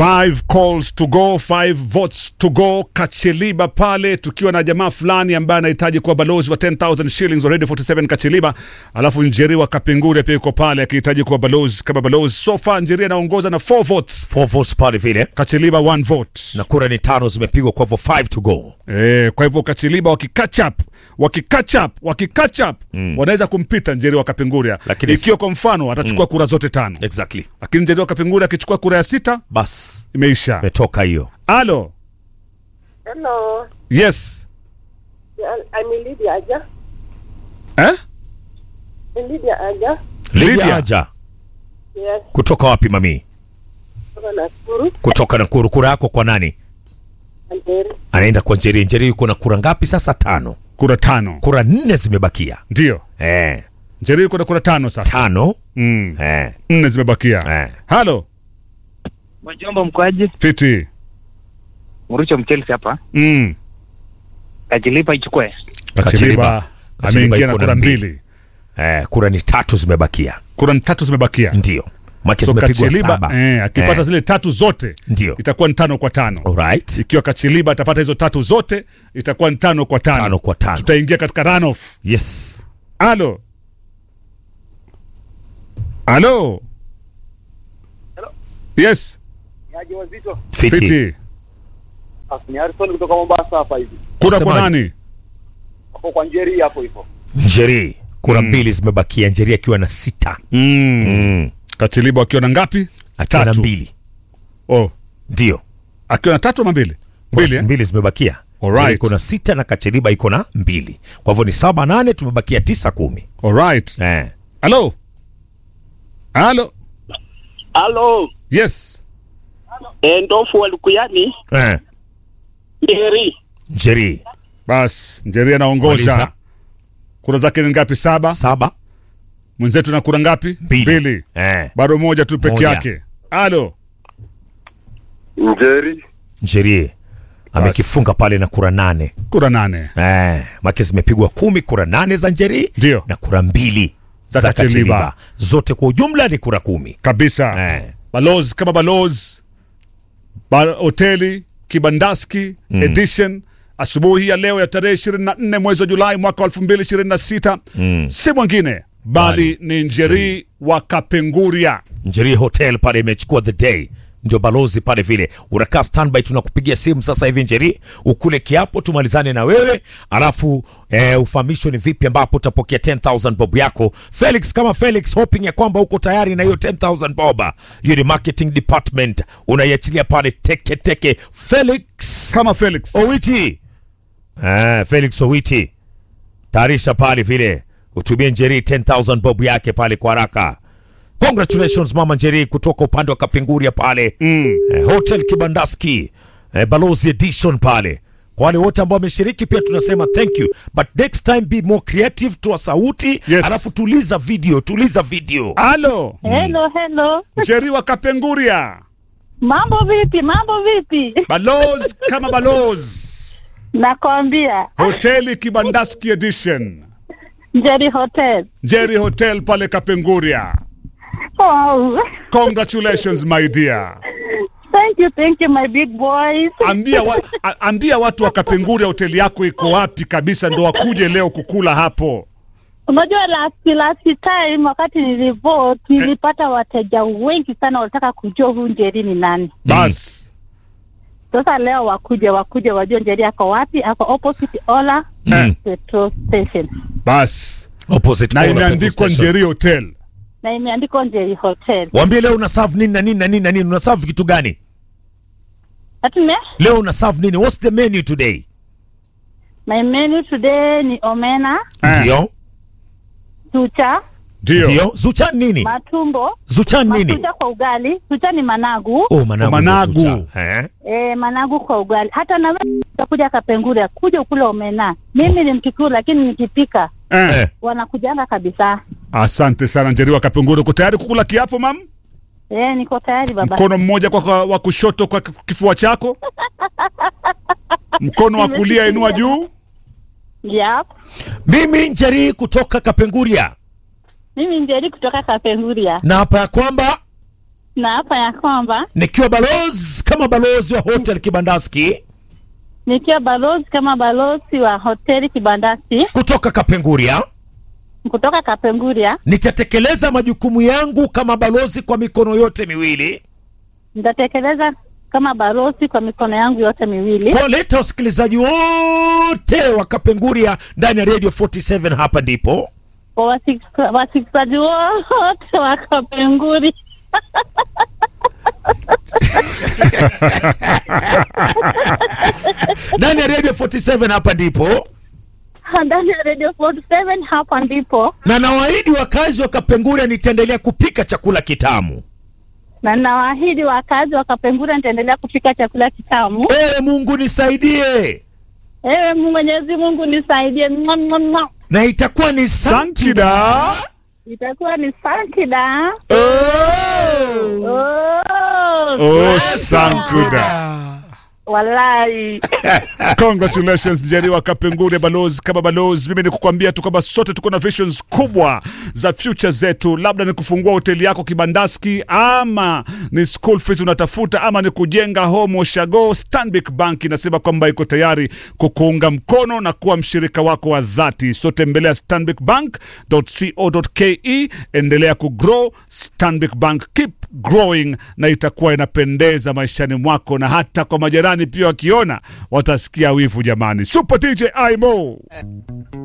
Five calls to go, five votes to go. Kacheliba pale tukiwa na jamaa fulani ambaye anahitaji kuwa balozi wa 10000 shillings already 47 Kacheliba, alafu Njeri wa Kapengure pia yuko pale akihitaji kuwa balozi kama balozi. So far Njeri anaongoza na 4 votes, Four votes pale vile Kacheliba 1 vote. na kura ni tano zimepigwa kwa hivyo five to go. Eh, kwa hivyo Kachiliba wakicatch up wakicatch up wakicatch up wanaweza kumpita Njeri wa Kapenguria Lakini ikiwa kwa mfano atachukua kura zote tano, Exactly. lakini Njeri wa Kapenguria akichukua kura ya sita Bas, imeisha. imetoka hiyo. Alo, Hello, yes I'm Lydia Aja. eh? Lydia Aja. Lydia Lydia. Aja Yes, kutoka wapi mami? kutoka Nakuru. Kutoka Nakuru. Kura yako kwa nani? Anderi. Anaenda kwa Njeri. Njeri yuko na kura ngapi sasa? Tano. Kura tano Kura nne zimebakia. ndio Eh, Njeri yuko na kura tano sasa, tano. mm. Eh, nne zimebakia. eh. Halo Mwajomba mkwaji fiti Mrucho Mchelsi hapa mm. kajilipa ichukue Kachiliba Kachiliba ameingia na iko na kura mbili. mbili, Eh, kura ni tatu zimebakia. kura ni tatu zimebakia. Ndio. Maki So zimepigwa Kachiliba saba. eh, akipata Eh, zile tatu zote Ndio. itakuwa ni tano kwa tano. Alright. Ikiwa Kachiliba atapata hizo tatu zote itakuwa ni tano kwa tano, Tano kwa tano. tutaingia katika runoff. Yes. Alo, alo, yes, Yaje wazito. Fiti. fiti. Ni Harrison kutoka Mombasa hapa hivi. Kura kwa Wasemaje? nani? Hapo kwa Njeri hapo hivyo. Njeri. Kura mbili zimebakia. Njeri akiwa na sita. Mm. Mm. Kachiliba akiwa na ngapi? Akiwa na Tatu. mbili. Oh, Ndio. akiwa na tatu ama mbili? Mbili, Mbili. eh? mbili zimebakia. Alright. Njeri iko na sita na Kacheliba iko na mbili. Kwa hivyo ni saba nane, tumebakia tisa kumi. Alright. Eh. Alo, alo, Halo, yes. eh, ndofu wa Lukuyani Eh. Njeri. Njeri. Bas, Njeri anaongoza. Maliza. Kura zake ni ngapi? Saba. Saba. Mwenzetu na kura ngapi? Mbili. Eh. Bado moja tu peke Moja. yake. Alo, Njeri. Njeri. Amekifunga pale na kura nane. kura nane. Eh, make zimepigwa kumi, kura nane za Njeri Ndio. na kura mbili Za za, Kacheliba. Kacheliba. Zote kwa ujumla ni kura kumi. Kabisa. Eh. Balozi kama balozi. Ba hoteli Kibandaski edition asubuhi ya leo ya tarehe 24 mwezi wa Julai mwaka wa 2026 si mwingine bali ni Njeri wa Kapenguria. Njeri Hotel pale imechukua the day, ndio balozi pale vile. Unakaa standby, tunakupigia simu sasa hivi Njeri, ukule kiapo tumalizane na wewe, alafu eh, ufahamishwe ni vipi ambapo utapokea 10000 bob yako. Felix kama Felix, hoping ya kwamba uko tayari na hiyo 10000 bob. Hiyo ni marketing department, unaiachilia pale teke teke. Felix Kama Felix. Owiti. Ah, Felix Owiti. Tayarisha pale vile. Utumie Njeri 10000 bob yake pale kwa haraka. Congratulations Mama Njeri kutoka upande wa Kapenguria pale. Mm. Eh, Hotel Kibandaski. Eh, Balozi Edition pale. Kwa wale wote ambao wameshiriki pia tunasema thank you. But next time be more creative, toa sauti, Yes. alafu tuliza video, tuliza video. Alo, Hello, hello. Njeri wa Kapenguria. Mambo vipi? Mambo vipi? Balozi kama balozi. Nakwambia Hoteli Kibandaski edition. Njeri Hotel. Njeri Hotel pale Kapenguria. Oh, Congratulations my dear. thank you, thank you my big boys. Ambia, wa, a- ambia watu wa Kapenguria hoteli yako iko wapi kabisa ndo wakuje leo kukula hapo. Unajua last last time wakati nilivote nilipata wateja wengi sana walitaka kujua huyu Njeri ni nani. Bas. Sasa leo wakuje wakuje wajue Njeri ako wapi? Ako opposite Ola Mm. petrol station Bas. Opposite Na corner imeandikwa petrol station. Njeri Hotel. na imeandikwa Njeri Hotel. Waambie leo una serve nini na nini na nini na nini? Una serve kitu gani? Atume Leo una serve nini? What's the menu today? my menu today ni omena, Eh, Ndio. chucha, Ndio. Ndio. Zuchan nini? matumbo, Zuchan nini? matucha kwa ugali. Chucha ni managu. Oh, managu. Managu. ndio Zuchan. Eh? E, managu kwa ugali. Hata na wewe utakuja Kapenguria, kuja ukule omena. Mimi ni Mkikuyu lakini nikipika Eh. Eh. wanakujanga kabisa. Asante sana Njeri wa Kapenguria. Uko tayari kukula kiapo mam? E, niko tayari baba. Mkono mmoja kwa, kwa wa kushoto kwa kifua chako. Mkono wa kulia inua juu. Yep. Mimi Njeri kutoka Kapenguria Mimi Njeri kutoka Kapenguria. na hapa ya kwamba na hapa ya kwamba nikiwa balozi kama balozi wa hotel Kibandaski nikiwa balozi kama balozi wa hoteli Kibandasi kutoka Kapenguria, kutoka Kapenguria, nitatekeleza majukumu yangu kama balozi kwa mikono yote miwili, nitatekeleza kama balozi kwa mikono yangu yote miwili, kuwaleta wasikilizaji wote wa Kapenguria ndani ya Radio 47. Hapa ndipo kwa wasik- wasikilizaji wote wa Kapenguri ndani ya Radio 47. Hapa ndipo ndani ya Radio 47. Hapa ndipo na nawaahidi wakazi wa Kapenguria nitaendelea kupika chakula kitamu. na nawaahidi wakazi wa Kapenguri nitaendelea kupika chakula kitamu. Ewe Mungu nisaidie, Ewe Mungu Mwenyezi Mungu nisaidie. Mwa, mwa, mwa. na itakuwa ni Sankida. Itakuwa ni sankida. Oh. Oh, Oh, sankida. Sankuda. Walai. Congratulations Njeri wa Kapengure, balozi kama balozi. Mimi ni kukwambia tu kwamba sote tuko na visions kubwa za future zetu, labda ni kufungua hoteli yako Kibandaski, ama ni school fees unatafuta, ama ni kujenga home ushago. Stanbic Bank inasema kwamba iko tayari kukuunga mkono na kuwa mshirika wako wa dhati. So tembelea stanbicbank.co.ke, endelea kugrow. Stanbic Bank, keep growing, na itakuwa inapendeza maishani mwako, na hata kwa majirani pia wakiona watasikia wivu. Jamani, Super DJ Imo.